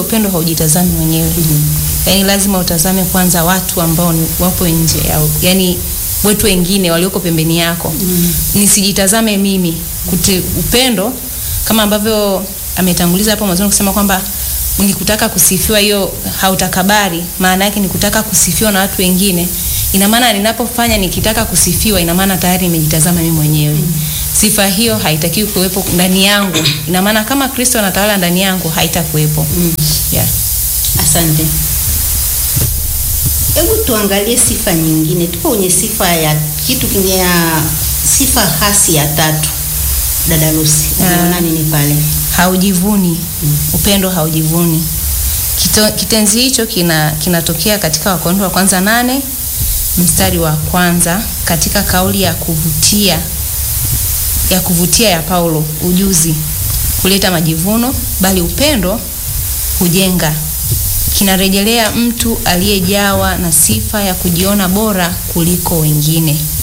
upendo haujitazami mwenyewe. Yaani lazima utazame kwanza watu ambao ni wapo nje ya yani watu wengine walioko pembeni yako. Nisijitazame mimi. Kute, upendo kama ambavyo ametanguliza hapo mwanzo kusema kwamba ni kutaka kusifiwa, hiyo hautakabari, maana yake ni kutaka kusifiwa na watu wengine. Ina maana ninapofanya nikitaka kusifiwa, ina maana tayari nimejitazama mimi mwenyewe. Sifa hiyo haitakiwi kuwepo ndani yangu. Ina maana kama Kristo anatawala ndani yangu, haitakuwepo. Yeah. Asante. Hebu tuangalie sifa nyingine. Tuko kwenye sifa ya kitu kinye ya sifa hasi ya tatu. Dada Lucy, unaona nini pale? haujivuni. Upendo haujivuni. Kito, kitenzi hicho kina kinatokea katika Wakorintho wa kwanza nane mstari wa kwanza katika kauli ya kuvutia ya kuvutia ya Paulo, ujuzi kuleta majivuno, bali upendo hujenga. Kinarejelea mtu aliyejawa na sifa ya kujiona bora kuliko wengine.